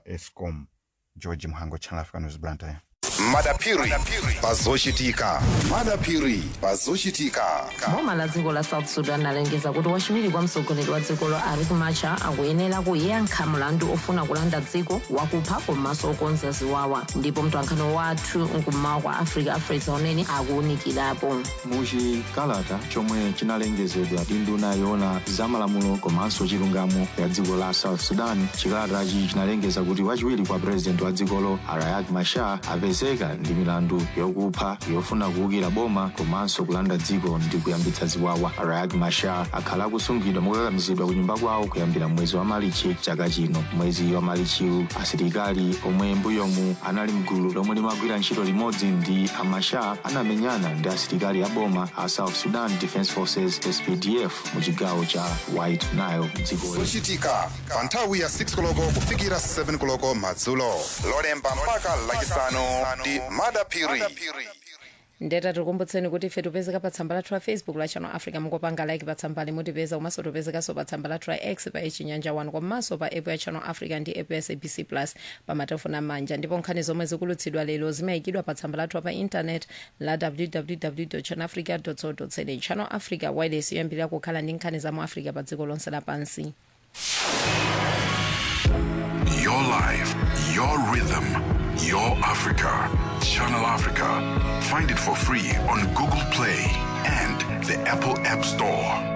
escom george mhango channel africa news blantyre madapiri pazochitika madapiri pazochitika boma la dziko la south sudan alengeza kuti wachiwiri kwa mtsogoleri wa dzikolo riek machar akuyenera kuyankha mlandu ofuna kulanda dziko wakupha komanso okonza ziwawa ndipo mtolankhani wathu nkummawa kwa africa afresa unene akuwunikirapo muchikalata chomwe chinalengezedwa ndi nduna yoona zamalamulo komanso chilungamo ya dziko la south sudan chikalatachi chinalengeza kuti wachiwiri kwa purezidenti wa dzikolo riek machar apezeka ndi milandu yokupha yofuna kuwukira boma komanso kulanda dziko ndi kuyambitsa ziwawa riek machar akhala akusungidwa mokakamizidwa ku nyumba kwawo kuyambira mwezi wa malichi chaka chino mwezi wa malichiwu asilikali omwe mbuyomu anali mgulu lomwe limagwira ntchito limodzi ndi amachar anamenyana ndi asilikali a boma a south sudan defense forces spdf mu chigawo cha white nile dzikoli zochitika pa nthawi ya 6 koloko kufikira 7 koloko madzulo lolemba mpaka lachisanu ndi madapiri ndeta tikukumbutseni kuti ife tipezeka pa tsamba lathu la facebook la channel africa mungopanga like pa tsambali mutipeza komanso tipezekanso pa tsamba lathu la x pa chinyanja 1 komanso pa app ya channel africa ndi app ya sabc plus pa matelefoni amanja ndipo nkhani zomwe zikulutsidwa lero zimayikidwa pa tsamba lathu pa intanet la www channel africa co za channel africa wireless yoyambirira kukhala ndi nkhani za mu africa pa dziko lonse lapansi Your life, your rhythm, your Africa. Channel Africa. Find it for free on Google Play and the Apple App Store.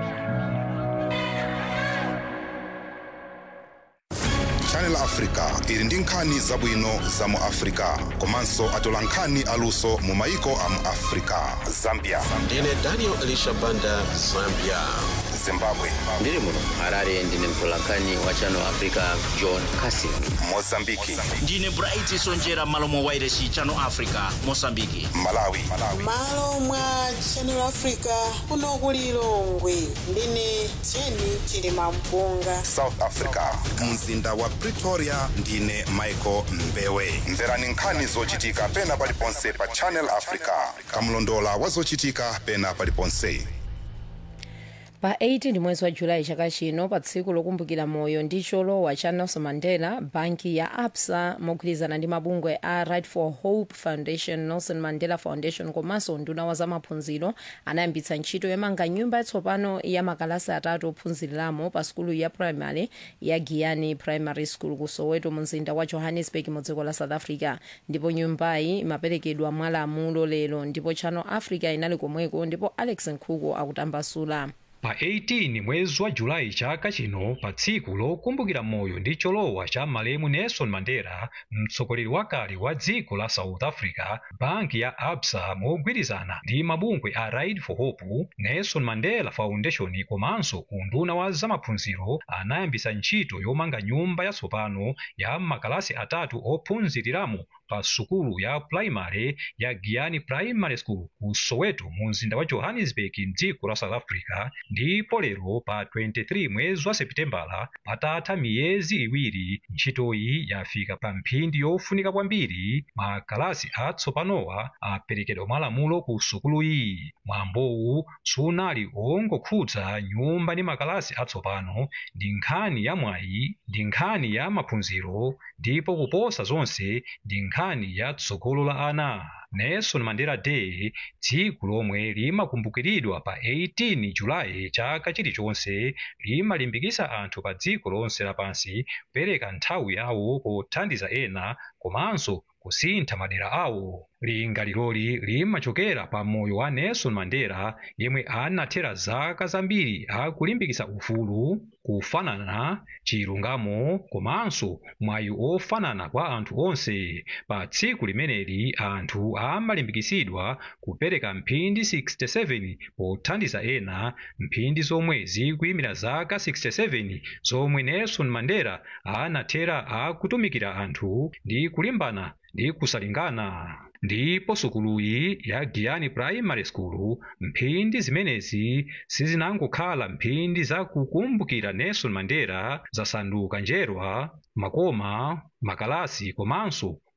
channel africa ili ndi nkhani zabwino za mu africa komanso atola nkhani aluso mu maiko a mu africa zambia ndine daniel elisha banda zambia zimbabwe ndiri muno harare ndine mtolankhani wa channel africa john casing mozambiki ndine bright sonjera malo mwa wairesi channel africa mosambiki malawi malo mwa channel africa kuno kuli lilongwe ndine jeni chilima mpunga south africa mzinda wa pretoria ndine michael mbewe mverani nkhani zochitika pena paliponse pa channel africa kamlondola wa zochitika pena paliponse pa 18 mwezi wa julayi chaka chino pa tsiku lokumbukira moyo ndi cholowa cha nelson mandela banki ya absa mogwirizana ndi mabungwe a right for hope foundation nelson mandela foundation komanso nduna wa zamaphunziro anayambitsa ntchito yomanga nyumba yatsopano ya makalasi atatu ophunziriramo pa sukulu ya primary ya giyani primary school ku soweto mu mzinda wa johannesburg mu dziko la south africa ndipo nyumbayi imaperekedwa mwalamulo lero ndipo channel africa inali komweko ndipo alex nkhuku akutambasula pa 18 mwezi wa julayi chaka chino pa tsiku lokumbukira moyo ndi cholowa cha malemu nelson mandela mtsogoleri wakale wa dziko la south africa banki ya absa mogwirizana ndi mabungwe a right for hope nelson mandela foundation komanso unduna wa zamaphunziro anayambisa ntchito yomanga nyumba yatsopano ya makalasi atatu ophunziriramo pa sukulu ya primary ya giyani primary school ku soweto mu mzinda wa johannesburg mdziko la south africa ndipo lero pa 23 mwezi wa seputembala patatha miyezi iwiri ntchitoyi yafika pa mphindi yofunika kwambiri makalasi atsopanowa aperekedwa mwalamulo ku sukuluyi mwambowu sunali ongokhudza nyumba ndi makalasi atsopano ndi nkhani ya mwayi ndi nkhani ya maphunziro ndipo kuposa zonse ndi nkhani ya tsogolo la ana nelson mandela day tsiku lomwe limakumbukiridwa pa 18 julayi chaka chilichonse limalimbikisa anthu pa dziko lonse lapansi kupereka nthawi yawo pothandiza ena komanso kusintha madera awo linga liloli limachokera pa moyo wa nelson mandela yemwe anathera zaka zambiri akulimbikisa ufulu kufanana chilungamo komanso mwayi ofanana kwa anthu onse pa tsiku limeneli anthu amalimbikisidwa kupereka mphindi 67 pothandiza ena mphindi zomwe zikuyimira zaka 67 zomwe nelson mandela anathera akutumikira anthu ndi kulimbana ndi kusalingana ndipo sukuluyi ya giyani primary school mphindi zimenezi sizinangokhala mphindi zakukumbukira nelson mandela zasanduka njerwa makoma makalasi komanso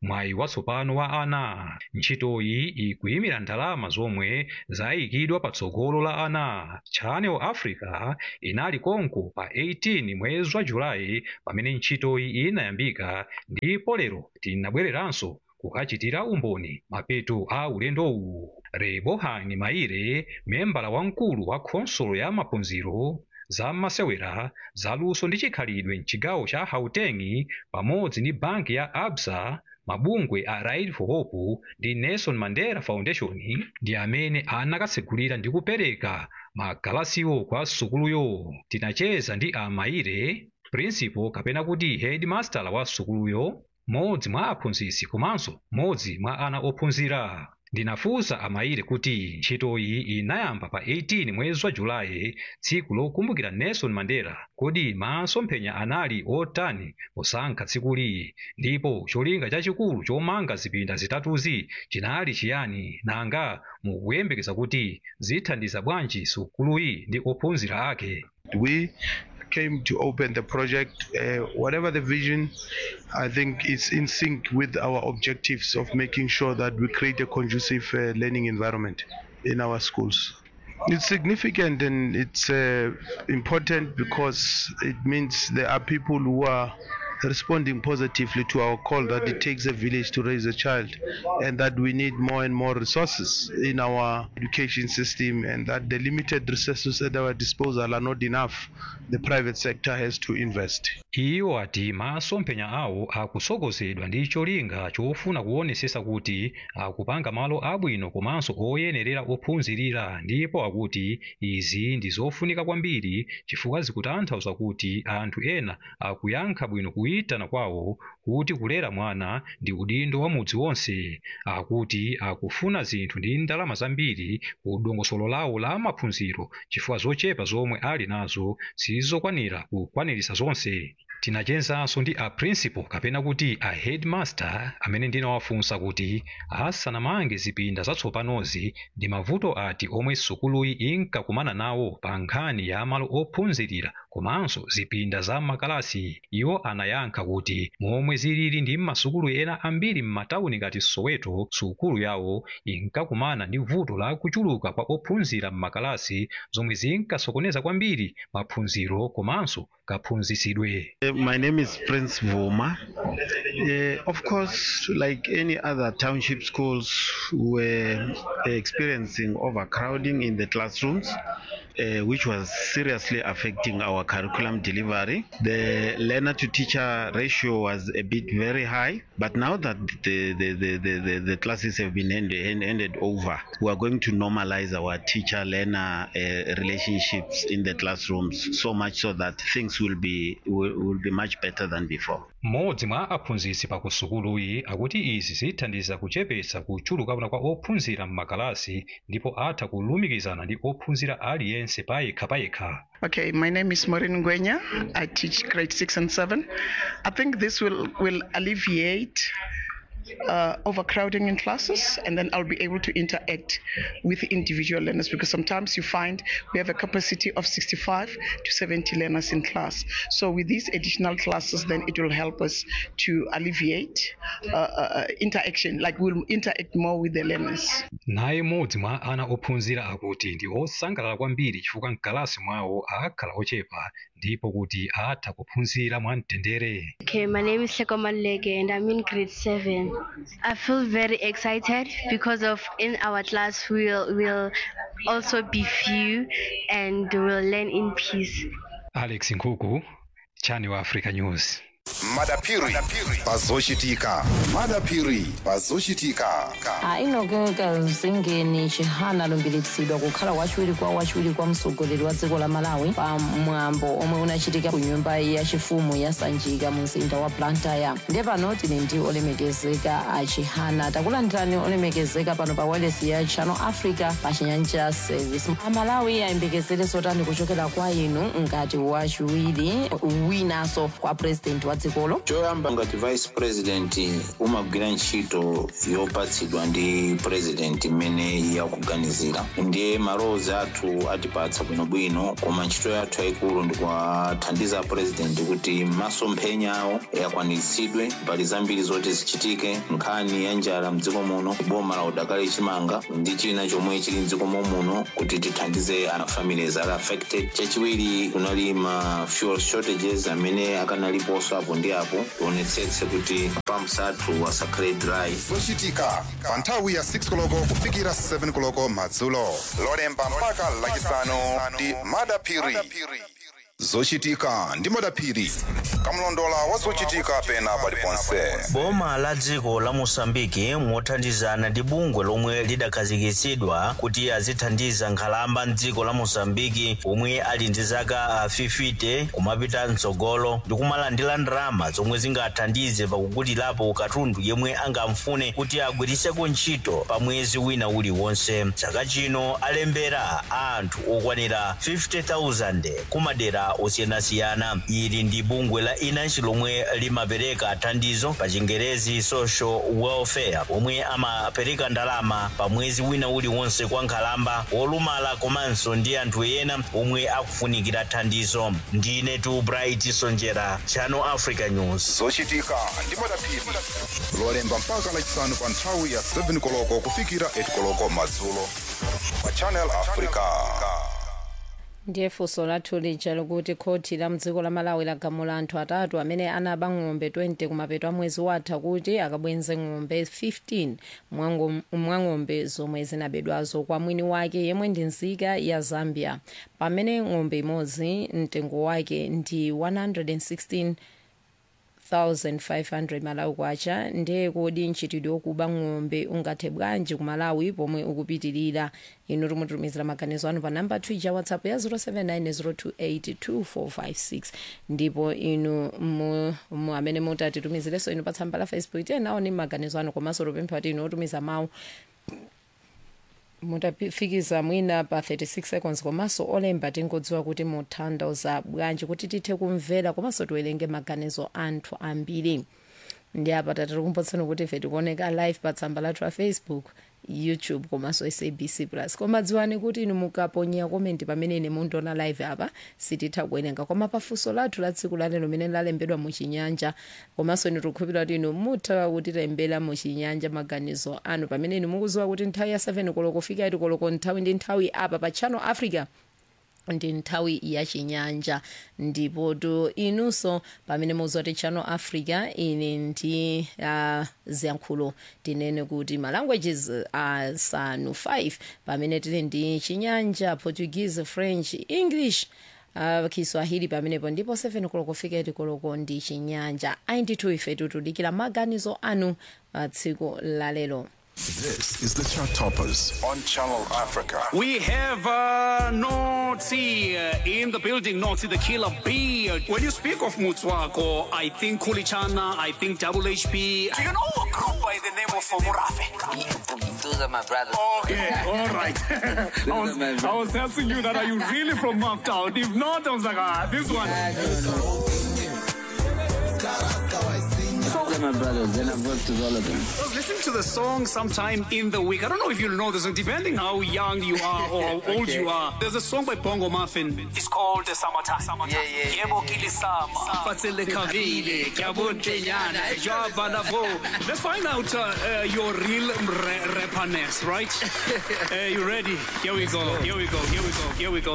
mwayi watsopano wa ana ntchitoyi ikuyimira ndalama zomwe zayikidwa patsogolo la ana channel africa inali konko pa 18 mwezi wa julayi pamene ntchitoyi inayambika ndipo lero tinabwereranso kukachitira umboni mapeto a ulendowu rebohani maire membala wamkulu wa khonsolo ya maphunziro za masewera zaluso ndi chikhalidwe mchigawo cha gauteng pamodzi ndi banki ya absa mabungwe a ride for hope ndi nelson mandela foundation ndi amene anakatsegulira ndi kupereka magalasiwo kwa sukuluyo tinacheza ndi amaire principal kapena kuti headmaster wa sukuluyo modzi mwa aphunzitsi komanso modzi mwa ana ophunzira ndinafunsa amaire kuti ntchitoyi inayamba pa 18 mwezi wa julayi tsiku lokumbukira nelson mandela kodi masomphenya anali otani posankha tsikuli ndipo cholinga chachikulu chomanga zipinda zitatuzi chinali chiyani nanga mukuyembekeza kuti zithandiza bwanji sukuluyi ndi ophunzira ake we came to open the project. Uh, whatever the vision, I think it's in sync with our objectives of making sure that we create a conducive uh, learning environment in our schools. It's significant and it's uh, important because it means there are people who are responding positively to our call that it takes a village to raise a child and that we need more and more resources in our education system and that the limited resources at our disposal are not enough. The private sector has to invest. iwo ati masomphenya awo akusogozedwa ndi cholinga chofuna kuonesesa kuti akupanga malo abwino komanso oyenerera ophunzirira ndipo akuti izi ndi zofunika kwambiri chifukwa zikutanthauza kuti anthu ena akuyankha bwino kuyitana kwawo kuti kulera mwana ndi udindo wa mudzi wonse akuti akufuna zinthu ndi ndalama zambiri ku dongosolo lawo la maphunziro chifukwa zochepa zomwe ali nazo sizokwanira kukwanirisa zonse tinachezanso ndi a principal kapena kuti a headmaster amene ndinawafunsa kuti asanamange zipinda zatsopanozi ndi mavuto ati omwe sukuluyi inkakumana nawo pa nkhani ya malo ophunzirira komanso zipinda za makalasi iwo anayankha kuti momwe zilili ndi masukulu ena ambiri m'matawuni ngati soweto sukulu yawo inkakumana ndi vuto la kuchuluka kwa ophunzira m'makalasi zomwe zinkasokoneza kwambiri maphunziro komanso kaphunzitsidwe Uh, My name is Prince Vuma. Uh, of course, like any other township schools, we're experiencing overcrowding in the classrooms. Uh, which was seriously affecting our curriculum delivery. The learner to teacher ratio was a bit very high, but now that the, the, the, the, the, the classes have been handed, hand- handed over, we are going to normalize our teacher learner uh, relationships in the classrooms so much so that things will be, will, will be much better than before. mmodzi mwa aphunzitsi pa kusukuluyi akuti izi zithandiza kuchepetsa kuchuluka kwa ophunzira m'makalasi ndipo atha kulumikizana ndi ophunzira aliyense payekha payekha Okay, my name is Maureen Gwenya. I teach grade six and seven. I think this will, will alleviate uh, overcrowding in classes, and then I'll be able to interact with individual learners because sometimes you find we have a capacity of 65 to 70 learners in class. So with these additional classes, then it will help us to alleviate uh, uh, interaction, like we'll interact more with the learners. naye mmodzi mwa ana ophunzira akuti ndi osangalala kwambiri chifukwa mkalasi mwawo akhala ochepa ndipo kuti atha kuphunzira mwamtendere Okay, my name is Sekoman Lege and I'm in grade seven. I feel very excited because of in our class we'll will also be few and we'll learn in peace. alex nkhuku channel africa news madapiri pazochitika madapiri pazochitika ainogeka zingeni chihana alumbiritsidwa kukhala wachiwiri kwa wachiwiri kwa mtsogoleri wa dziko la malawi pa mwambo omwe unachitika ku nyumba yachifumu ya sanjika mu mzinda wa blantyre ndiye pano tili ndi olemekezeka a chihana takulandirani olemekezeka pano pa wireless ya channel africa pa chinyanja service amalawi ayembekezere zotani kuchokera kwa inu ngati wachiwiri winanso kwa president wa dziko dzikolo choyamba ngati vice president umagwira ntchito yopatsidwa ndi president imene yakuganizira ndiye malowozi athu atipatsa bwinobwino koma ntchito yathu yayikulu ndikuwathandiza president kuti masomphenya awo akwaniritsidwe pali zambiri zoti zichitike nkhani ya njala mdziko muno boma la udakali chimanga ndi china chomwe chili mdziko muno kuti tithandize ana families ali affected chachiwiri kunali ma fuel shortages amene akanaliponso apo ndi apo tionetsetse kuti pumps athu asakhale dry zochitika pa nthawi ya 6 koloko kufikira 7 koloko madzulo lolemba mpaka lachisanu ndi madapiri zochitika ndi madapiri kamlondola wa zochitika pena paliponse boma la dziko la mosambiki mothandizana ndi bungwe lomwe lidakhazikitsidwa kuti azithandiza nkhalamba mdziko la mosambiki omwe ali ndi zaka 50 kumapita mtsogolo ndi kumalandira ndalama zomwe zingathandize pakugulirapo katundu yemwe angamfune kuti agwiriseko ntchito pa mwezi wina uliwonse chaka chino alembera anthu okwanira 50,000 kumadera osiyanasiyana ili ndi bungwe la inansi lomwe limapereka thandizo pa chingerezi social welfare omwe amapereka ndalama pa mwezi wina uliwonse kwa nkhalamba wolumala komanso ndi anthu ena omwe akufunikira thandizo ndine tu bright sonjera channel africa news zochitika ndi madapiri lolemba mpaka lachisanu pa nthawi ya 7 koloko kufikira 8 koloko madzulo pa channel africa ndiye funso lathu lija likuti khoti la mdziko la malawi lagamula anthu atatu amene anaba ng'ombe 20 kumapeto a mwezi watha kuti akabwenze ng'ombe 15 mwa ng'ombe zomwe zinabedwazo kwa mwini wake yemwe ndi nzika ya zambia pamene ng'ombe imodzi mtengo wake ndi 116 1500 malawi kwacha ndiye kodi mchitidwe wokuba ng'ombe ungathe bwanji ku malawi pomwe ukupitirira inu timutumizira maganizo anu pa namba twija whatsapp ya 0790282456 ndipo inu mu, mu amene mutatitumizireso inu pa tsamba la facebook tiyenaoni maganizo anu komanso tupempha kuti inu otumiza mawu mutafikiza mwina pa 36 seconds komanso olemba tingodziwa kuti mutanthauza bwanji kuti tithe kumvera komanso tiwerenge maganizo anthu ambiri ndi apa tatikukumbutsani kuti ife tikuoneka live pa tsamba lathu la facebook youtube komanso sabc plus koma dziwani kuti inu mukaponya komenti pamene ine mundiona live apa sititha kuwerenga koma pafunso lathu la tsiku lalero limene lalembedwa muchinyanja komanso inu tikukhulupirira kuti inu mutha kutilembera muchinyanja maganizo anu pamene inu mukudziwa kuti nthawi ya 7 koloko kufika 8 koloko nthawi ndi nthawi apa pa channel africa ndi nthawi ya chinyanja ndipo to inunso pamene mukudziwa kuti channel africa ine ndi uh, ziyankhulo tinene kuti ma languages asanu uh, 5 pamene tili ndi chinyanja portuguese french english uh, kiswahili pamenepo ndipo 7 koloko kufika 8 koloko ndi chinyanja ayi ndithu ife tikudikira maganizo anu uh, tsiku lalero This is the Chart Toppers on Channel Africa. We have uh, Noti uh, in the building, Noti the killer bee. When you speak of Mutswako, I think Kulichana, I think Double HP. Do you know a group by the name of Murafe? Those are my brothers. Okay, all right. I, was, I was asking you that, are you really from Maftown? If not, I was like, ah, this one. Those are my brothers, and I've worked with all of them. I was listening to the song sometime in the week. I don't know if you know this song, depending how young you are or how old Okay. you are. There's a song by Bongo Muffin. It's called the Summertime. Summertime. Yeah, yeah, Yebo kilisama, fatsele kavile, kyabontenyana, jabalavo. Let's find out uh, uh, your real ra- rapperness, right? uh, you ready? Here we go. Here we go. Here we go. Here we go.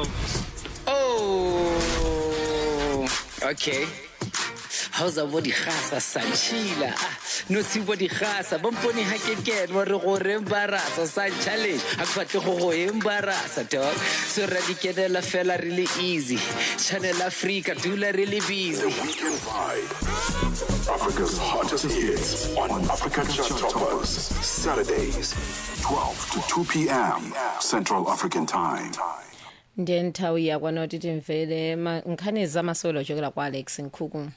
Oh, okay. How's a body khasa sanchila? No si body khasa. Bomponi ha ke ke mo re go re embarasa sa challenge. Ha ke batle go go embarasa dog. So ra di kenela fela really easy. Channel Africa dula really busy. Weekend Vibe. Africa's hottest hits on Africa Chart Toppers. Saturdays, 12 to 2 p.m. Central African Time. ndiye nthawi yakwana kuti timvere ma- nkhani zamasewero ochokera kwa alex nkhuku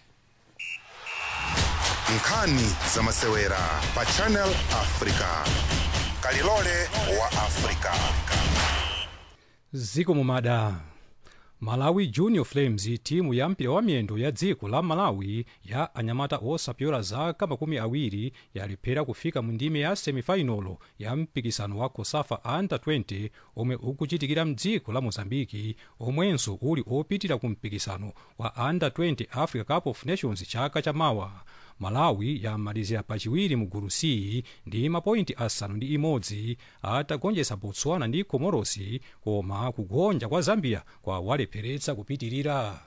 nkhani zamasewera pa channel africa kalilole wa africa ziko mumada malawi junior flames timu ya mpira wa miyendo ya dziko la malawi ya anyamata osapyola zaka makumi awiri yalephera kufika mu ndime ya semifinalo ya mpikisano wa cosafa under 20 omwe ukuchitikira mdziko la mozambiki omwenso uli opitira ku mpikisano wa under 20 africa cup of nations chaka chamawa malawi yamalizira pachiwiri mu gulu c ndi mapointi asanu ndi imodzi atagonjetsa botswana ndi komorosi koma kugonja kwa zambia kwawalepheretsa kupitirira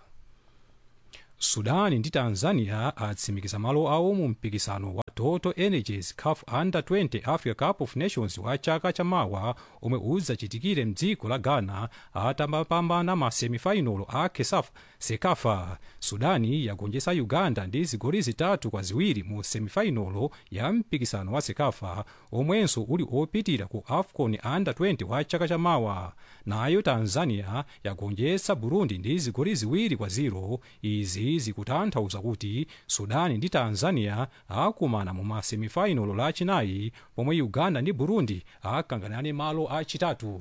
sudani ndi tanzania atsimikiza malo awo mu mpikisano wa total energies caf under 20 africa cup of nations wa chaka chamawa omwe udzachitikire mdziko la ghana atamapambana ma semifinal a kesaf sekafa sudani yagonjetsa uganda ndi zigoli zitatu kwa ziwiri mu semifinal ya mpikisano wa sekafa omwenso uli opitira ku afcon under 20 wa chaka chamawa nayo tanzania yagonjetsa burundi ndi zigoli ziwiri kwa ziro izi zikutanthauza kuti sudani ndi tanzania akumana mu masemifinalo lachinayi pomwe uganda ndi burundi akanganane malo achitatu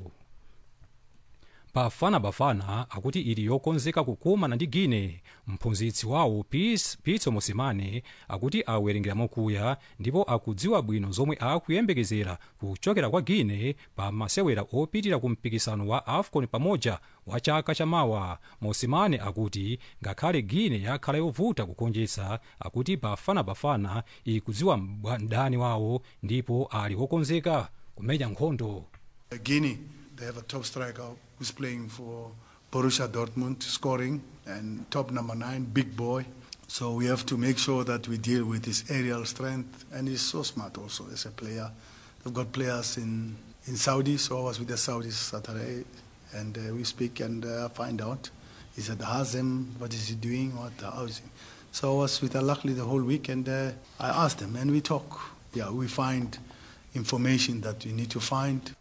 bafana bafana akuti ili yokonzeka kukumana ndi guine mphunzitsi wawo pitso mosimane akuti awerengera mokuya ndipo akudziwa bwino zomwe akuyembekezera kuchokera kwa guine pa masewera opitira ku mpikisano wa afcon pamoja wa chaka chamawa mosimane akuti ngakhale guine yakhala yovuta kugonjetsa akuti bafana bafana ikudziwa mdani wawo ndipo ali wokonzeka kumenya nkhondo Guinea, they have a top striker who's playing for Borussia Dortmund, scoring, and top number nine, big boy. So we have to make sure that we deal with his aerial strength, and he's so smart also as a player. They've got players in, in Saudi, so I was with the Saudis Saturday, and uh, we speak and uh, find out. He's at Hazem, what is he doing, what, how is he? So I was with Al-Akhli the whole week, and uh, I asked them, and we talk. Yeah, we find information that we need to find.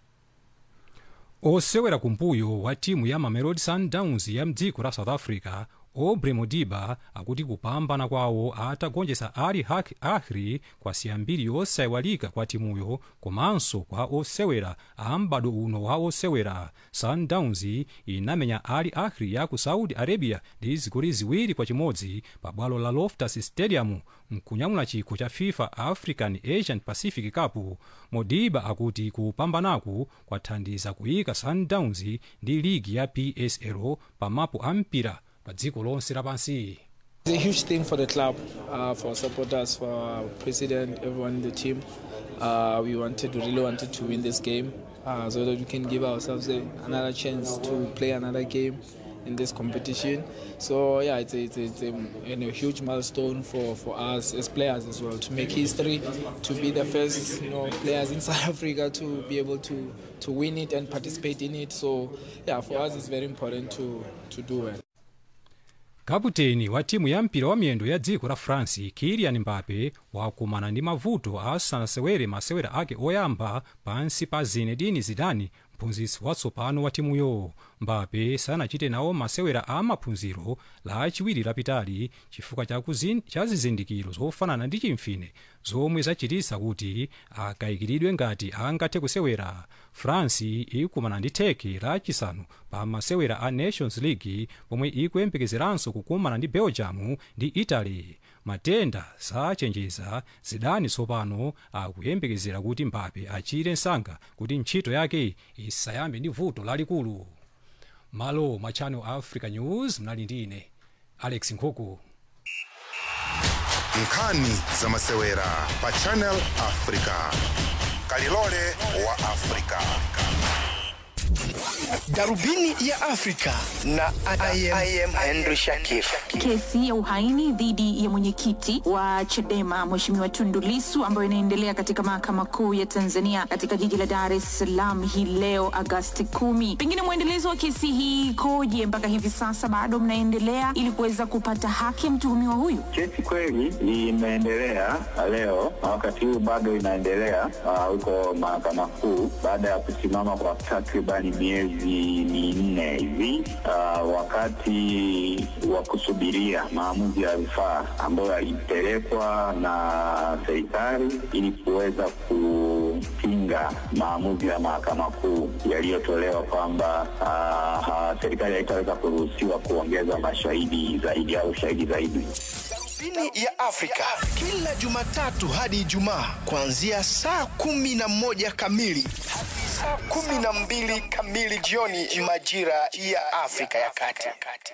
osewera kumbuyo wa timu ya mamelodi sundowns ya mdziko la south africa obre modiba akuti kupambana kwawo atagonjetsa ali ahri kwa siyambiri yosayiwalika kwa timuyo komanso kwa osewera a m'bado uno wa osewera sundowns inamenya ali ahri ya ku saudi arabia ndi zigoli ziwiri kwa chimodzi pa bwalo la loftus stadium mkunyamula chikho cha fifa african asian pacific cup modiba akuti kupambanaku kwathandiza kuyika sundowns ndi ligi ya psl pa mapu a mpira pa dziko lonse lapansi It's a huge thing for the club, uh, for supporters, for our president, everyone in the team. Uh, we wanted, we really wanted to win this game uh, so that we can give ourselves a, another chance to play another game in this competition. So yeah, it's a, it's a, it's a, you know, huge milestone for, for us as players as well to make history, to be the first you know players in South Africa to be able to to win it and participate in it. So yeah, for us it's very important to to do well. kaputeni wa timu ya mpira wa miyendo ya dziko la france kilian mbape wakumana ndi mavuto asanasewere masewera ake oyamba pansi pa zinedine zidane mphunzitsi watsopano wa timuyo mbape sanachite nawo masewera a maphunziro lachiwiri lapitali chifukwa cha zizindikiro zofanana ndi chimfine zomwe zachititsa kuti akayikiridwe ngati angathe kusewera france ikumana ndi turkey lachisanu pa masewera a nations league pomwe ikuyembekezeranso kukumana ndi belgium ndi italy matenda sachenjeza zidane tsopano akuyembekezera kuti mbape achire msanga kuti ntchito yake isayambe ndi vuto lalikulu malo mwa channel africa news mnali ndi ine alex nkhuku nkhani za masewera pa channel africa kalilole wa africa darubini ya afrika na I am, I am henry shakif Kesi ya uhaini dhidi ya mwenyekiti wa Chadema Mheshimiwa Tundu Lissu ambayo inaendelea katika mahakama kuu ya Tanzania katika jiji la Dar es Salaam hii leo Agasti kumi. Pengine mwendelezo wa kesi hii ikoje mpaka hivi sasa, bado mnaendelea ili kuweza kupata haki ya mtuhumiwa huyu? Kesi kweli imeendelea leo na wakati huu bado inaendelea ah, huko mahakama kuu baada ya kusimama kwa takribani miezi minne hivi ah, wakati wa kusubiria maamuzi ya rufaa ambayo yalipelekwa na serikali ili kuweza kupinga kupinga maamuzi ya mahakama kuu yaliyotolewa kwamba ah, ah, serikali haitaweza kuruhusiwa kuongeza mashahidi zaidi au shahidi zaidi. Darubini ya Afrika kila Jumatatu hadi Ijumaa kuanzia saa kumi na moja kamili hadi saa kumi na mbili kamili jioni majira ya Afrika ya Kati.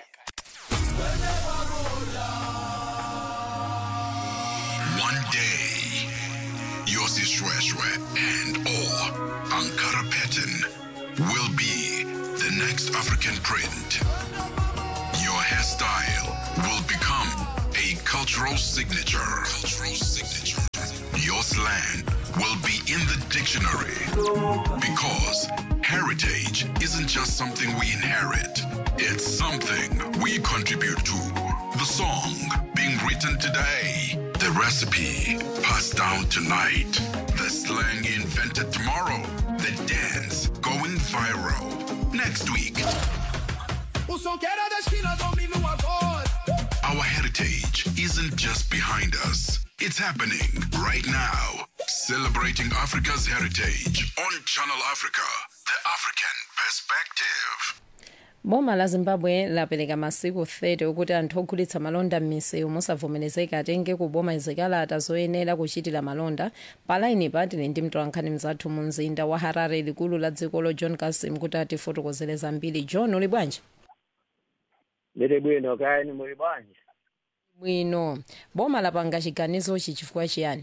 One day, Yossi Shweshwe and or Ankara Pattern will be the next African print. Your hairstyle will become a cultural signature. Cultural signature. Your slang will be in the dictionary because heritage isn't just something we inherit. It's something we contribute to. The song being written today, the recipe passed down tonight, the slang invented tomorrow, the dance going viral next week. O som que era da esquina domina o agora. Our heritage isn't just behind us, it's happening right now. Celebrating Africa's heritage on Channel Africa, the African perspective. boma la zimbabwe lapereka masiku 30 okuti anthu ogulitsa malonda m'misewu mosavomerezeka atenge kuboma zikalata zoyenera kuchitira malonda palaini patili ndi mtolankhani mzathu mu mzinda wa harare likulu la dzikolo john kasim kuti atifotokozere zambiri john uli bwanji Ndili bwino kayani muli bwanji bwino boma lapanga chiganizochi chifukwa chiyani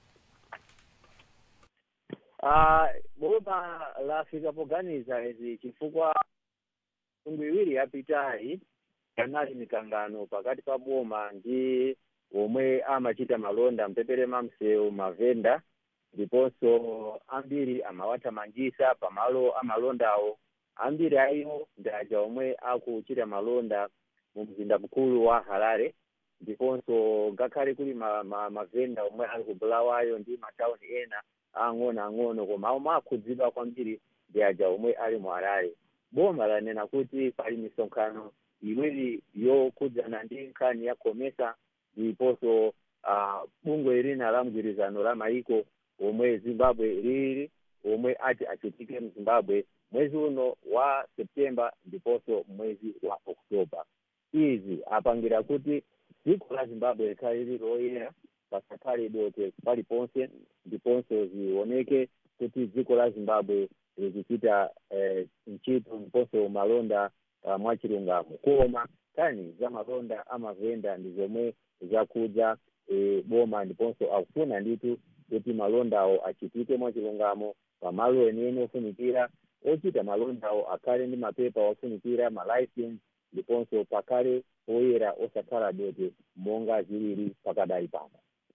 Ah, boma lafika poganiza izi chifukwa mitundu iwiri yapitayi panali mikangano pakati pa boma ndi omwe amachita malonda mpepere mamsewu mavenda ndiponso ambiri amawathamangisa pamalo amalondawo ambiri ayiwo ndi aja omwe akuchita malonda mu mzinda mkulu wa harare ndiponso ngakhale kuli ma, ma, mavenda omwe ali ku bulawayo ndi matawuni ena ang'ono ang'ono koma omwe akhudzidwa kwambiri ndi aja omwe ali mu harare boma lanena kuti pali misonkhano iwiri yokhudzana ndi nkhani ya komesa ndiponso uh, bungwe lina la mgwirizano la maiko omwe zimbabwe lili omwe ati achitike mzimbabwe mwezi uno wa septemba ndiponso mwezi wa oktoba izi apangira kuti dziko la zimbabwe likhale lili loyera pasakhale dote paliponse ndiponso zioneke kuti dziko la zimbabwe likuchita eh, ntchito ndiponso malonda uh, mwachilungamo koma kani za malonda amavenda ndi zomwe zakhudza eh, boma ndiponso akufuna nditu kuti malondawo achitike mwachilungamo pamalo enieni ofunikira ochita malondawo akhale ndi mapepa ofunikira malaisense ndiponso pakhale poyera osakhala dote monga zilili pakadali pano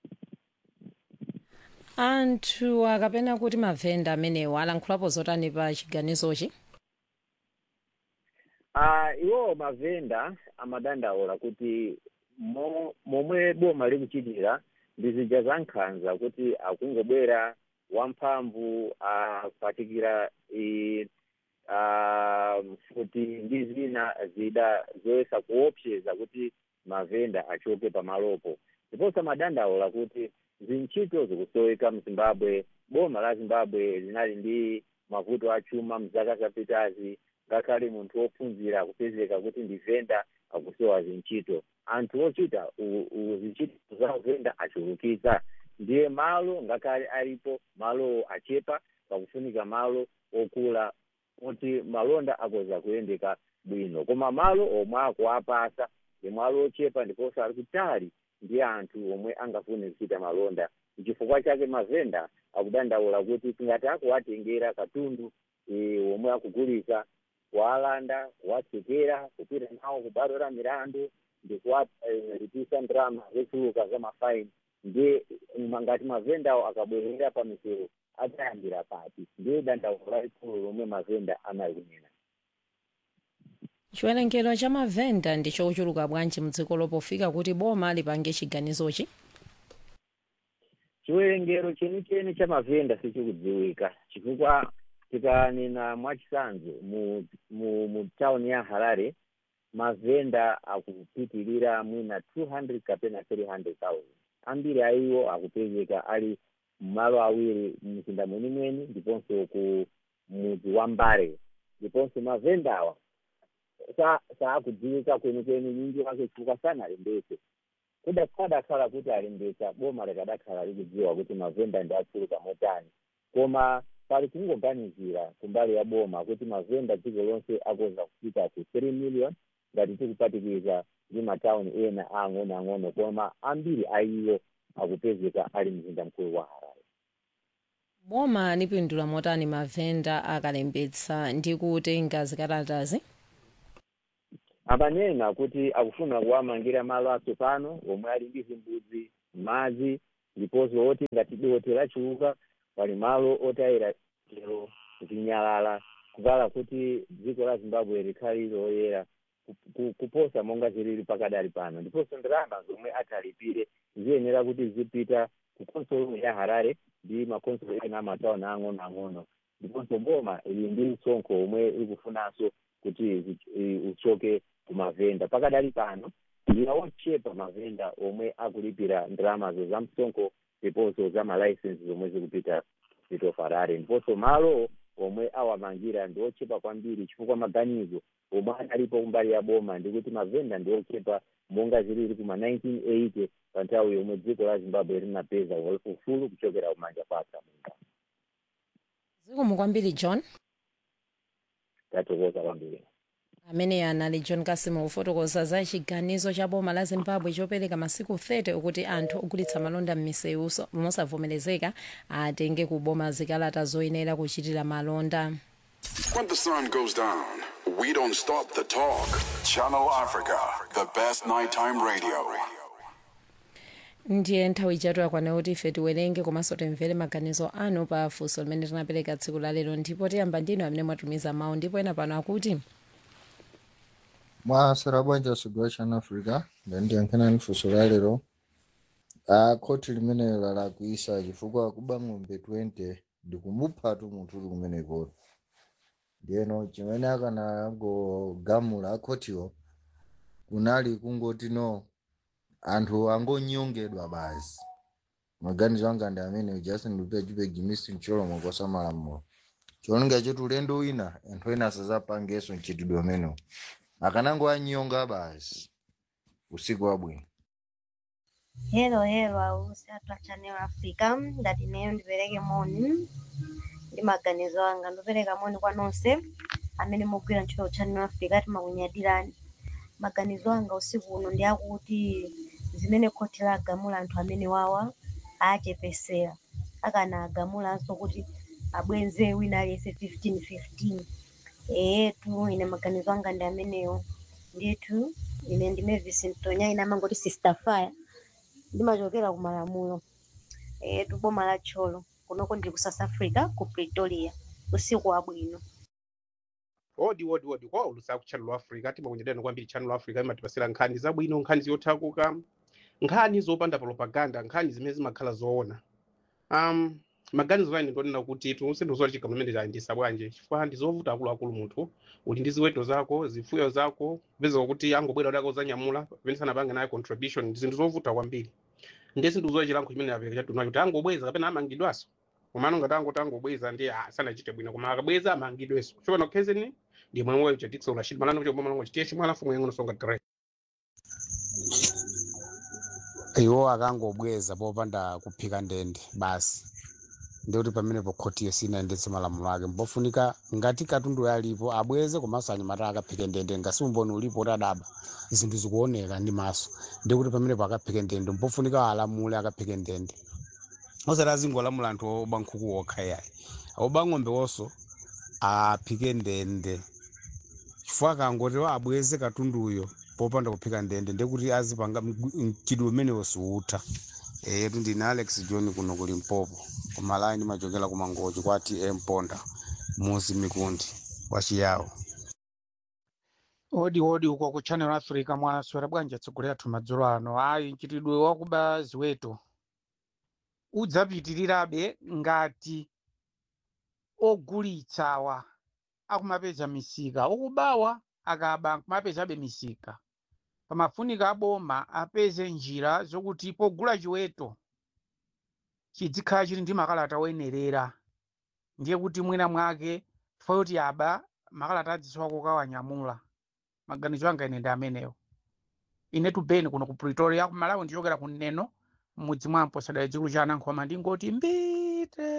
anthu akapena kuti mavenda amenewo alankhulapo zotani pa chiganizochi uh, iwo mavenda amadandaula kuti mo, momwe boma likuchitira ndi zija za nkhanza kuti akungobwera wamphamvu akupatikira uh, futi ndi zina zida zoyesa kuopseza kuti mavenda achoke pamalopo ndiponso amadandaula kuti zintchito zikusoweka mzimbabwe boma la zimbabwe linali ndi mavuto achuma mzaka zapitazi ngakhale munthu wophunzira akupezeka kuti ndi venda akusowa zintchito anthu ochita zintchito za venda achulukitsa ndiye malo ngakhale alipo malowo achepa pakufunika malo okula kuti malonda akoza kuyendeka bwino koma malo omwe akuapasa ndi malo ochepa ndiponso ali kutali ndi anthu omwe angafune kuchita malonda chifukwa chake mavenda akudandaula kuti tingati akuwatengera katundu e, omwe akugulisa kuwalanda kuwatsekera kupita nawo kubwalo la milandu ndi kuwalipisa e, ndalama zochuluka za mafaini ndiye ngati mavendawo akabwerera pa misewu adzayambira pati ndiye dandaulo lalikulu lomwe mavenda anakunena chiwerengero cha mavenda ndi chochuluka bwanji mdziko lopofika kuti boma lipange chiganizochi chiwerengero chenicheni cha mavenda sichikudziwika chifukwa tikanena mwachitsanzo mu, mu, mu tawuni ya harare mavenda akupitilira mwina 200 kapena 300,000 ambiri aiwo akupezeka ali malo awiri mzinda mwenimweni ndiponso ku mudzi wa mbare ndiponso mavendawa sa saakudziwika kwenikweni nyinji wake chifukwa sanalembetse kuda kadakhala kuti alembetsa boma likadakhala likudziwa kuti mavenda ndi achuluka motani koma pali kungoganizira kumbali ya boma kuti mavenda dziko lonse akoza kufika ku 3 million ngati tikupatikiza ndi matawuni ena ang'onoang'ono koma ambiri a iwo akupezeka ali mzinda mkulu wa harare boma lipindula motani mavenda akalembetsa ndi kutenga zikalatazi amanena kuti akufuna kuwamangira malo atsopano omwe ali ndi zimbudzi madzi ndiponso oti ngati dothi lachiuka pali malo otayira chero zinyalala kuvala kuti dziko la zimbabwe likhale loyera ku- ku- kuposa monga zilili pakadali pano ndiponso ndalama zomwe atalipire ziyenera kuti zipita ku konsolo ya harare ndi makonsolo ena amatawuni ang'onoang'ono ndiponso boma ili ndi msonkho omwe ikufunanso kuti zi- i- uchoke kumavenda pakadali pano ndiye ochepa mavenda omwe akulipira ndalamazo za msonkho ndiponso za malaisensi zomwe zikupita zito harare ndiponso malo omwe awamangira ndi ochepa kwambiri chifukwa maganizo omwe analipo kumbali ya boma ndikuti mavenda ndi ochepa monga zilili kuma 1980 pa nthawi yomwe dziko la zimbabwe linapeza ufulu kuchokera kumanja kwa atsamunda zikomo kwambiri john tatokoza kwambiri amene anali john kasimo kufotokoza za chiganizo cha boma la zimbabwe chopereka masiku 30 okuti anthu ogulitsa malonda m'misewu so- mosavomerezeka atenge kuboma zikalata zoyenera kuchitira malonda When the sun goes down, we don't stop the talk. Channel Africa, the best nighttime radio. ndiye nthawi ijatu yakwana kuti ife tiwerenge komanso timvere maganizo anu pa funso limene tinapereka tsiku la lero ndipo tiyamba ndinu amene mwatumiza mawu ndipo ena pano akuti mwasera bwanja sudwa chana africa ndandiyankhana funso la lero a khoti limene lalakwisa chifukwa kuba ng'ombe 20 ndikumuphatu munthu uli kumeneko ndiyeno chimene akanangogamula akhotiwo kunali kungoti no anthu angonyongedwa basi maganizo anga ndi amene justin lupia jupegi misi cholomo kosa malamulo cholinga choti ulendo wina anthu ena asazapangenso mchitidwe umenewu akanango anyonga basi usiku wabwino Hello, hello, ausi atu a Channel Africa ndati neyo ndipereke moni ndi maganizo anga ndipereka moni kwa nonse amene mugwira ntchito Channel Africa timakunyadirani maganizo anga usiku uno ndi akuti zimene khoti lagamula anthu amene wawa achepesera akana agamulanso kuti abwenze wina aliyense 15 15 eyetu ine maganizo anga ndi amenewo ndithu ine ndi Mavis Mtonya ine amangoti sister fire ndimachokera ku malamulo eyetu boma la tcholo kunoko ndili ku south africa ku pretoria usiku wabwino odi odi odi kwa ulusa ku channel africa timakunyadirani kwambiri channel africa imatipasira nkhani zabwino nkhani zothakuka nkhani zopanda propaganda nkhani zimene zimakhala zoona um maganizo ane ndionena kuti tunsendozola chigamulo imene chayendesa bwanje chifukwa ndi zovuta akuluakulu munthu uli ndi ziweto zako zifuyo zako kupezeka kuti angobwera kuti akozanyamula pamene sanapange nayo contribution ndi zinthu zovuta kwambiri ndiye sindikuzola chilankho chimene apereka chadunacho kuti angobweza kapena amangidwanso komano ngati angoti angobweza ndiye ah, sanachite bwino koma akabweza amangidwenso chopano khezeni ndi mwemwe wayo cha Dickson Rashid malano kuti obama lango chitiye chimwe alafu mwenye songa direct iwo akangobweza popanda kuphika ndende basi ndikuti pamenepo khotiyo sinayendetse malamulo ake mpofunika ngati katundu alipo abweze komanso anyamata akaphike ndende ngasi umboni ulipo kuti adaba zinthu zikuoneka ndi maso ndikuti pamenepo akaphike ndende mpofunika alamule akaphike ndende osati azingolamula anthu oba nkhuku okha yayi oba ng'ombe wonso aphike ndende chifukwa akangoti wa abweze katunduyo popanda kuphika ndende ndekuti azipanga mchidwe umenewo siutha eyetu ndine alex john kuno ku limpopo kumalayi ndimachokera kumangochi kwa tm ponda muzi mikundi wachiyawo odi odi uko ku channel africa mwaswera bwanji atsogoleri athu madzulo ano ayi mchitidwe wakuba ziweto udzapitirirabe ngati ogulitsawa akumapeza misika okubawa akaba akumapezabe misika pamafunika aboma apeze njira zokuti pogula chiweto chizikhala chili ndi makalata oyenerera ndiye kuti mwina mwake chifukwa kuti aba makalata adzisowa kukawanyamula maganizo anga ine ndi amenewo ine tubeni kuno ku pretoria ku malawi ndichokera ku neno m'mudzi mwampo sadali dzikulu cha anankhoma ndingoti mbite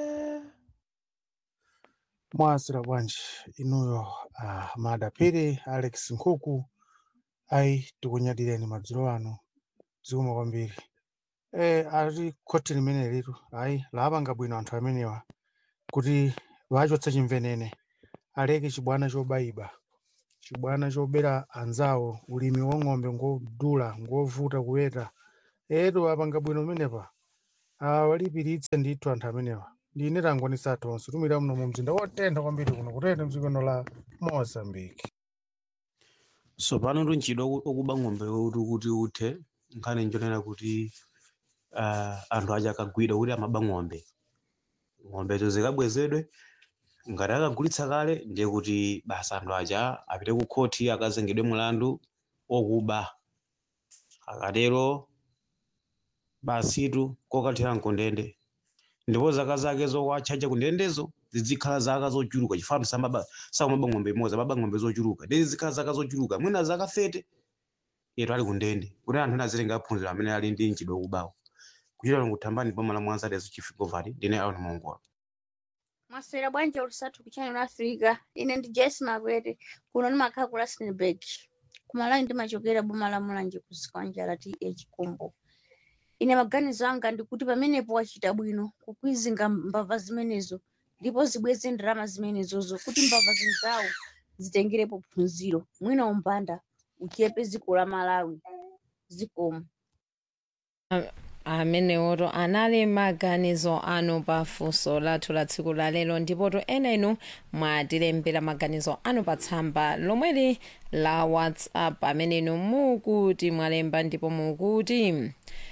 mwasira bwanji inuyo uh, madapiri alex nkhuku ayi tikunyadireni madzulo ano zikuma kwambiri e, ali khoti limene litu ayi lapanga bwino anthu amenewa kuti vachotsa chimvenene aleke chibwana chobayiba chibwana chobera anzawo ulimi wa ng'ombe ngodula ngovuta kuweta etu apanga bwino menepa awalipiritse ndithu anthu amenewa ndine tangonisa tonse tumira muno mu mzinda wotentha kwambiri kuno kutentha mdzikono la mozambique so pano tunchidwa okuba ng'ombe kuti kuti uthe nkhani njonena kuti uh, anthu aja akagwidwa kuti amaba ng'ombe ng'ombezo zikabwezedwe ngati akagulitsa kale ndiye kuti basa anthu aja apite ku khoti akazengedwe mulandu okuba akatero basitu kokathera mkundende ndipo zaka zake zokwachacha kundendezo zizikhala zaka zochuluka chifano samaba samaba ng'ombe imodzi amaba ng'ombe zochuluka ndi zikhala zaka zochuluka mwina zaka 30 yetu ali kundende kuti anthu ena azilenga aphunzira amene ali ndi mchidwi wokubawo kuchita kuthambani boma la mwanza lezo chifikovati ndine aona mongola Maswera bwanje olusatu ku Channel Africa. Ine ndi Jesse Makwete. Kuno ndimakhala ku Rustenburg. Kumalawi ndimachokera boma la Mulanje ku Sikwanja TH Kumbo. Ine maganizo anga ndikuti pamenepo wachita bwino kukwizinga mbava zimenezo ndipo zibweze ndalama zimenezozo kuti mbava zinzawo zitengerepo phunziro. Mwina umbanda uchepe dziko la Malawi. Zikomo. amenewoto anali maganizo anu pa funso lathu la tsiku la lero ndipoto ena inu mwatilembera maganizo anu pa tsamba lomweli la whatsapp amene inu mukuti mwalemba ndipo mukuti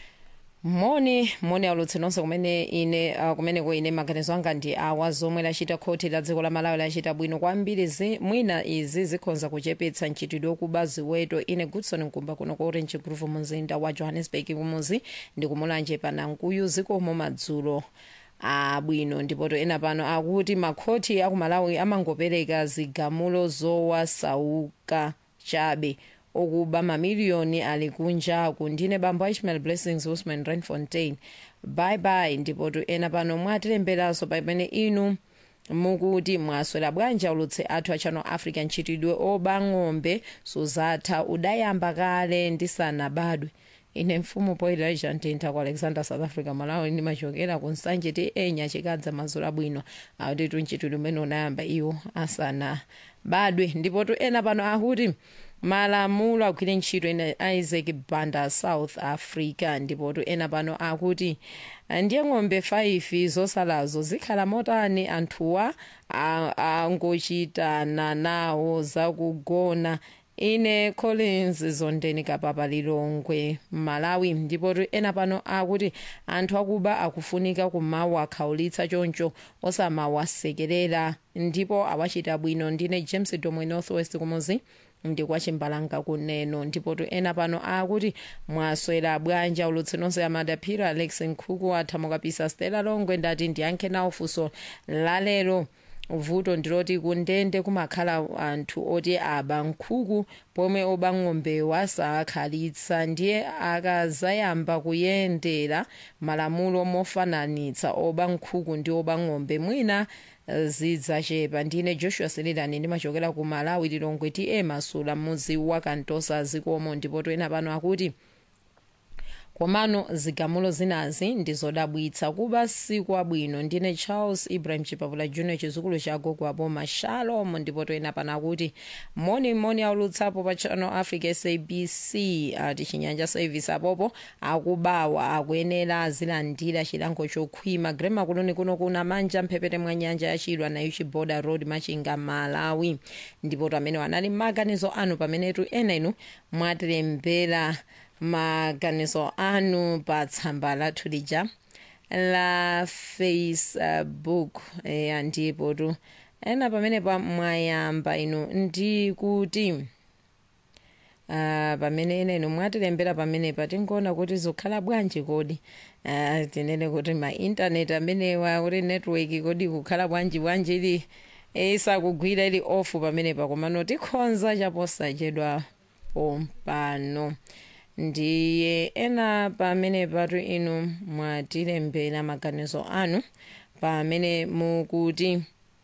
moni moni aulutse nonse kumene ine uh, kumeneko ine maganizo anga ndi awa zomwe lachita khoti la dziko la malawi lachita bwino kwambiri zi, mwina izi zikhonza kuchepetsa mchitidwe wokuba ziweto ine goodson mkumba kuno ku orange groove mumzinda wa johannesburg kumuzi ndi kumulanje panankuyu zikomo madzulo abwino ndipoto ena pano akuti makhoti akumalawi amangopereka zigamulo zowasauka chabe okuba mamiliyoni ali kunjaku ndine bambo a ishmael blessings usman renfontain bye bye ndipotu ena pano mwatilemberanso pamene inu mukuti mwaswera bwanji aulutse athu a channel africa mchitidwe oba ng'ombe suzatha udayamba kale ndisanabadwe ine mfumu poilija ntintha ku alexander south africa malawi ndimachokera ku nsanje ti enya chikadza mazula bwino akuti mchitidwe umene unayamba iwo asanabadwe ndipotu ena pano akuti malamulo agwire ntchito ina isaac banda south africa ndipotu ena pano akuti ndiye ng'ombe 5 zosalazo zikhala motani anthuwa angochitana nawo zakugona ine collins zondeni kapapa lilongwe malawi ndipotu ena pano akuti anthu akuba akufunika kumawakhawulitsa choncho osamawasekerera ndipo awachita bwino ndine james domwe northwest kumuzi ndi kwa chimbalanga kuneno ndipotu ena pano akuti mwaswera bwanji aulutse nonse amadaphira alex nkhuku athamukapisa stela longwe ndati ndiyankhe nawo funso lalero vuto ndiloti kundende kumakhala anthu oti aba nkhuku pomwe oba ng'ombe wasakhalitsa ndiye akazayamba kuyendera malamulo mofananitsa oba nkhuku ndi oba ng'ombe mwina zidzachepa ndine joshua selelani ndimachokera ku malawi lilongwe ti emasula mudzi wa kantosa zikomo ndipo ena pano akuti komano zigamulo zinazi ndizodabwitsa kuba sikwabwino ndine charles ibrahim chipapula junior chizukulu cha gogo aboma shalom ndipo ena pano akuti moni moni aulutsapo pa channel africa sabc ati chinyanja service apopo akubawa akuyenera azilandira chilango chokhwima grema kuloni kuno kuna manja mphepete mwa nyanja yachilwa nayo chiboda road machinga malawi ndipo amene wanali maganizo anu pamenetu ena inu mwatilembera maganizo anu pa tsamba lathu lija la facebook eya ndipo tu ena pamene pa mwayamba inu ndi kuti uh, pamene enenu mwatilembera pamenepa tinkuona kuti zikukhala bwanji kodi uh, tinene kuti ma intaneti amenewa kuti network kodi kukhala bwanji bwanji ili isakugwira ili off pamenepa komano tikhonza chaposachedwa pompano ndiye ena pamene patu inu mwatilembera maganizo anu pamene mukuti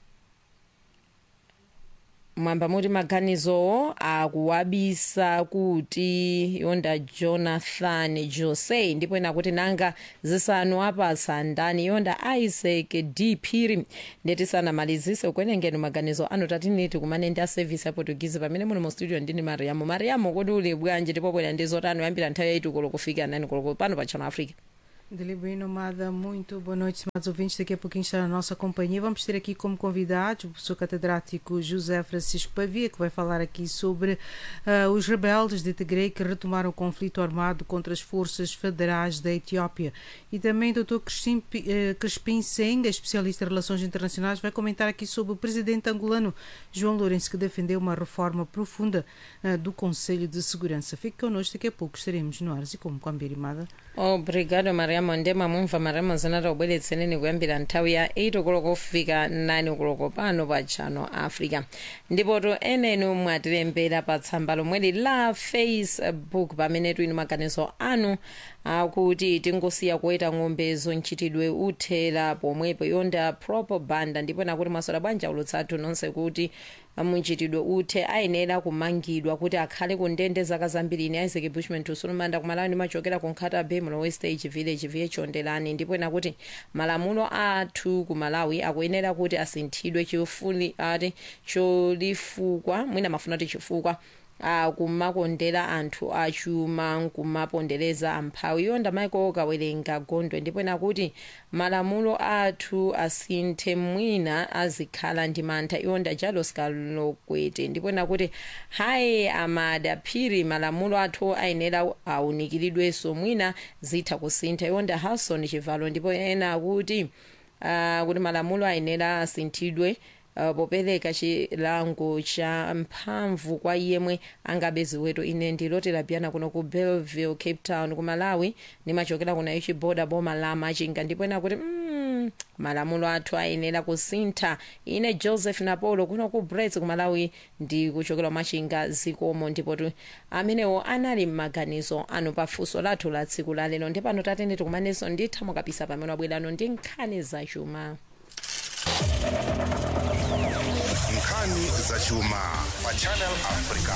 mwamba muti maganizowo akuwabisa kuti yonda jonathan jose ndipo ena kuti nanga zisanu apasa ndani yonda isaac d phiri ndetisanamalizise ukwenengeni maganizo anu tatiniti kumane ndi a service ya portuguese pamene muli mu studio ndini mariamo mariamo kodi uli bwanji ndipo bwera ndi zotani yambira nthawi yaiti koloko kufika nani koloko pano pa channel africa Delibem Nomada, muito boa noite, estimados ouvintes. Daqui a pouquinho está na nossa companhia. Vamos ter aqui como convidados o professor catedrático José Francisco Pavia, que vai falar aqui sobre uh, os rebeldes de Tigre que retomaram o conflito armado contra as forças federais da Etiópia. E também o Dr. Crispim, uh, Crispim Senga, especialista em relações internacionais, vai comentar aqui sobre o presidente angolano João Lourenço, que defendeu uma reforma profunda uh, do Conselho de Segurança. Fique connosco, daqui a pouco estaremos no ar e como com a Mbirimada. obrigado mariamo ndema mumva mariamo zinata kubweretsereni kuyambira nthawi ya 8 koloko kufika 9 koloko pano pa channel africa ndipoto enenu mwatilembera pa tsamba lomweli la facebook pamene tuli maganizo anu akuti tingosiya kuweta ng'ombezo mchitidwe uthera pomwepo yonda propaganda ndipo nakuti masoda bwanja ulutsathu nonse kuti munchitidwe uthe ayenera kumangidwa kuti akhale ku ndende zaka zambiri ine isaac bushman tusulumanda kumalawi ndimachokera ku nkhata bay mulo west age village viye chondelani ndipo nakuti malamulo athu ku malawi akuyenera kuti asinthidwe chifuli ati cholifukwa mwina mafuna kuti chifukwa akumakondera anthu achuma nkumapondereza amphawi yonda maiko kawerenga gondwe ndipo nakuti malamulo athu asinthe mwina azikhala ndi mantha yonda jalos kalokwete ndipo nakuti hayi amadaphiri malamulo athu ayenera aunikiridwenso mwina zitha kusintha yonda harrison chivalo ndipo ena akuti uh, kuti malamulo ayenera asinthidwe uh, popereka chilango cha mphamvu kwa yemwe angabe ziweto ine ndilotera biyana kuno ku belleville cape town ku malawi ndimachokera kuna ichi boda boma la machinga ndipo ena kuti mm, malamulo athu ayenera kusintha ine joseph napolo kuno ku brets ku malawi ndi kuchokera machinga zikomo ndipo tu amenewo anali m'maganizo anu pafunso lathu la tsiku la lero ndipano tatene tikumanenso ndithamo kapisa pamene wabwerano ndi nkhani zachuma nkhani zachuma pa channel africa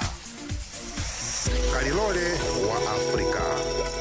kalilole wa africa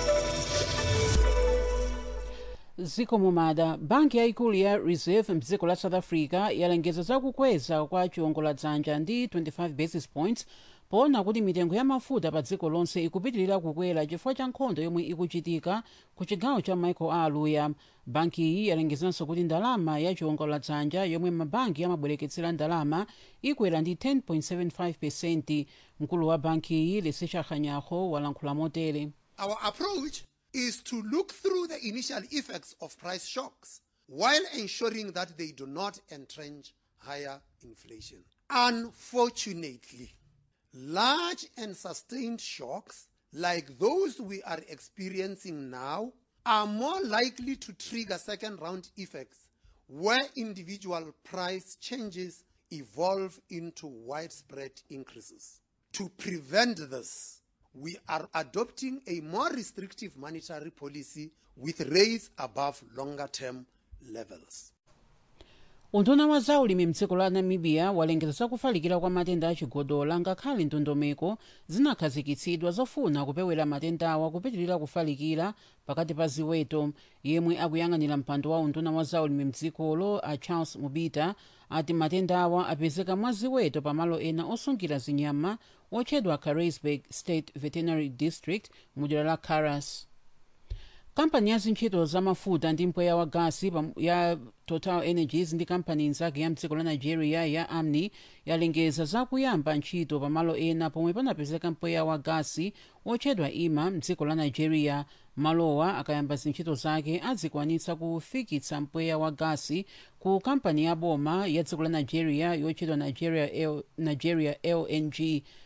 ziko mumada banki yaikulu ya reserve mdziko la south africa yalengeza zakukweza kwa chiwongoladzanja ndi 25 basis points poona kuti mitengo ya mafuta pa dziko lonse ikupitirira kukwera chifukwa cha nkhondo yomwe ikuchitika ku chigawo cha michael aluya banki iyi yalengezanso kuti ndalama ya chiwongoladzanja yomwe mabanki amabwereketsera ndalama ikwera ndi 10.75 pesenti mkulu wa banki iyi lesecha khanyaho walankhula motere Our approach is to look through the initial effects of price shocks while ensuring that they do not entrench higher inflation. Unfortunately, large and sustained shocks like those we are experiencing now are more likely to trigger second round effects where individual price changes evolve into widespread increases. To prevent this, we are adopting a more restrictive monetary policy with rates above longer term levels. unduna wa zaulimi mdziko la namibia walengeza zakufalikira kwa matenda achigodola ngakhale ndondomeko zinakhazikitsidwa zofuna kupewera matendawa kupitirira kufalikira pakati pa ziweto yemwe akuyang'anira mpando wa unduna wa zaulimi mdzikolo a charles mubita ati matendawa apezeka mwa ziweto pamalo ena osungira zinyama otchedwa carisburg state veterinary district mudera la caras kampani ya zintchito za mafuta ndi mpweya wa gasi pam- ya total energies ndi kampani nzake ya mdziko la nigeria ya amni yalengeza zakuyamba ntchito pamalo ena pomwe panapezeka mpweya wa gasi otchedwa ima mdziko la nigeria malowa akayamba zintchito zake adzikwanitsa kufikitsa mpweya wa gasi ku kampani ya boma ya dziko la nigeria yotchedwa nigeria, L, nigeria lng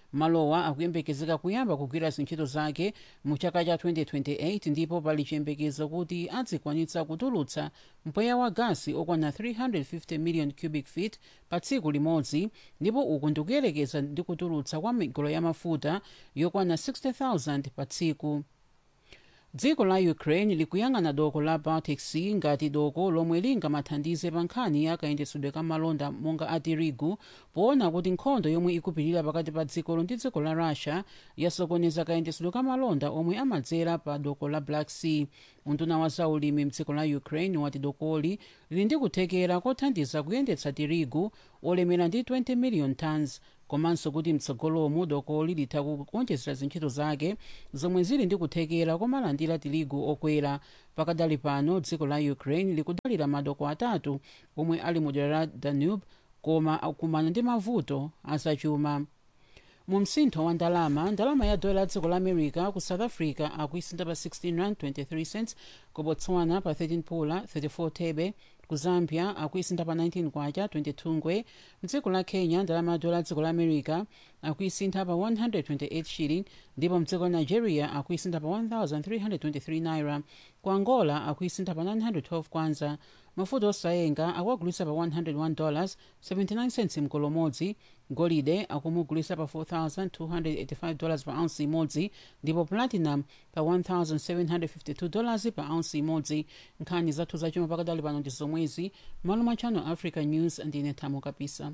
malowa akuyembekezeka kuyamba kugwira zintchito zake mu chaka cha 2028 ndipo pali chiyembekezo kuti adzikwanitsa kutulutsa mpweya wa gasi okwana 350 million cubic feet pa tsiku limodzi ndipo uku ndikuyerekeza ndi kutulutsa kwa migolo ya mafuta yokwana 60000 pa tsiku dziko la ukraine likuyang'ana doko la baltic sea ngati doko lomwe lingamathandize pa nkhani ya kayendetsedwe ka malonda monga a tirigu poona kuti nkhondo yomwe ikupitirira pakati pa dzikolo ndi dziko la russia yasokoneza kayendetsedwe ka malonda omwe amadzera pa doko la black sea unduna wa zaulimi mdziko la ukraine wati dokoli lili ndi kuthekera kothandiza kuyendetsa tirigu olemera ndi 20 million tons komanso kuti mtsogolomu dokoli litha kuonjezera zintchito zake zomwe zili ndi kuthekera komalandira tirigu okwera pakadali pano dziko la ukraine likudalira madoko atatu omwe ali mu dera la danube koma akumana ndi mavuto azachuma mu msintho wa ndalama ndalama ya dola ya dziko la america ku south africa akuisintha pa 16 rand 23 cents ku botswana pa 13 pula 34 thebe ku zambia akuisintha pa 19 kwacha 22 ngwe mdziko la kenya ndalama ya dola ya dziko la america akuisintha pa 128 shilling ndipo mdziko la nigeria akuisintha pa 1323 naira ku angola akuisintha pa 912 kwanza mafuta osayenga akuagulitsa pa 101 dollars 79 cents mkolo umodzi golide akumugulitsa pa 4285 dollars pa ounce imodzi ndipo platinum pa 1752 dollars pa ounce imodzi nkhani zathu zachuma pakadali pano ndi zomwezi malo mwa channel africa news ndine thamo kapisa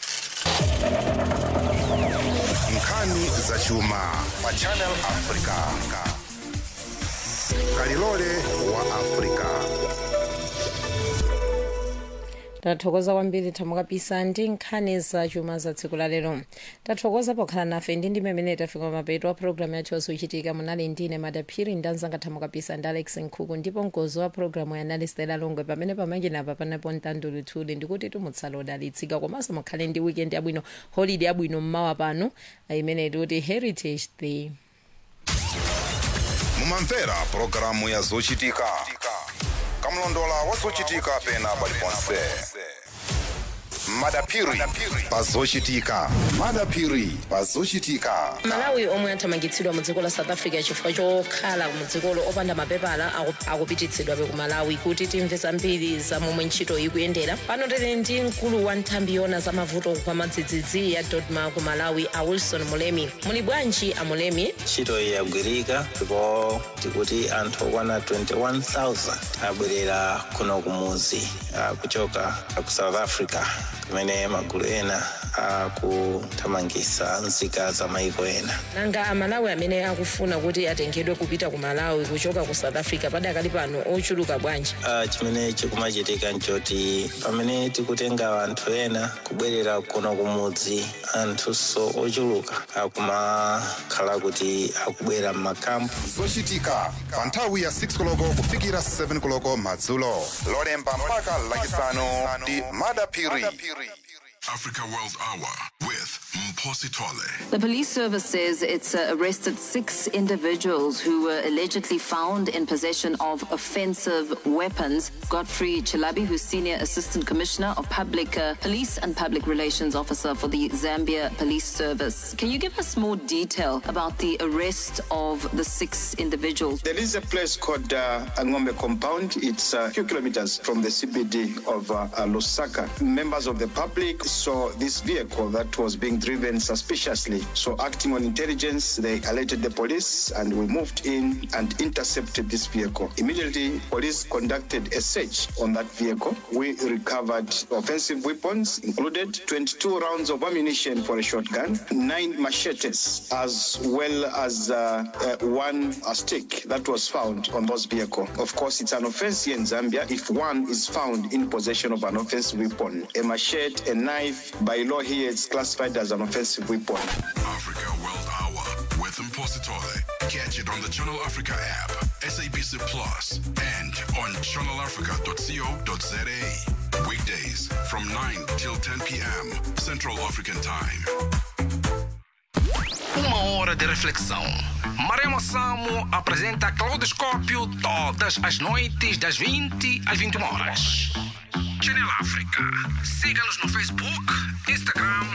nkhani zachuma pa channel africa kalilole wa africa tathokoza kwambiri thamo kapisa ndi nkhani zachuma za tsiku la lero tathokoza pokhala nafe ndi ndime imene tafika mapeto a programu yathu yosuchitika munali ndine madaphiri ndi anzanga thamo kapisa ndi alex nkhuku ndipo mkozi wa programu yanali stela longwe pamene pamanjenapa panapo mtandulutuli ndikuti tumutsala odalitsika komanso mukhale ndi weekend yabwino holiday yabwino mmawa pano imene tikuti heritage day mumamvera pulogalamu ya zochitika kamlondola wa zochitika pena paliponse madapiri pazochitika madapiri pazochitika malawi omwe athamangitsidwa mu dziko la south africa chifukwa chokhala mu dzikolo opanda mapepala aku- akupititsidwabe ku malawi kuti timve zambiri za momwe ntchito ikuyendera pano tili ndi mkulu wa nthambi yona za mavuto kwa madzidzidzi ya dodma ku malawi a wilson mulemi muli bwanji a mulemi ntchito iyi yagwirika ndipo tikuti anthu okwana 21000 abwerera kuno kumudzi ah, kuchoka ku south africa kumene magulu ena akuthamangitsa nzika za maiko ena nanga amalawi amene akufuna kuti atengedwe kupita ku malawi kuchoka ku south africa padakali pano ochuluka bwanji Ah, chimene chikumachitika nchoti pamene tikutenga anthu ena kubwerera kuno kumudzi anthunso ochuluka akumakhala kuti akubwera m'makampu zochitika pa nthawi ya 6 koloko kufikira 7 koloko madzulo lolemba mpaka lachisanu ndi madapiri Africa World Hour with Mposi Tole. The police service says it's uh, arrested six individuals who were allegedly found in possession of offensive weapons. Godfrey Chilabi, who's Senior Assistant Commissioner of Public uh, Police and Public Relations Officer for the Zambia Police Service. Can you give us more detail about the arrest of the six individuals? There is a place called uh, Angombe Compound. It's a few kilometers from the CBD of uh, uh, Lusaka. Members of the public saw this vehicle that was being driven suspiciously. So, acting on intelligence, they alerted the police and we moved in and intercepted this vehicle. Immediately, police conducted a search on that vehicle. We recovered offensive weapons, included 22 rounds of ammunition for a shotgun, nine machetes, as well as uh, uh, one uh, stick that was found on those vehicle. Of course, it's an offense here in Zambia if one is found in possession of an offensive weapon. A machete, a knife, by law here, it's classified as an offensive weapon. Africa World Hour with Mposi Tole. Catch it on the Channel Africa app, SABC Plus, and on channelafrica.co.za. Weekdays from 9 till 10 p.m. Central African Time. Uma hora de reflexão. Maremo Samo apresenta Claudoscópio todas as noites, das 20 às 21 horas. Channel África. Siga-nos no Facebook, Instagram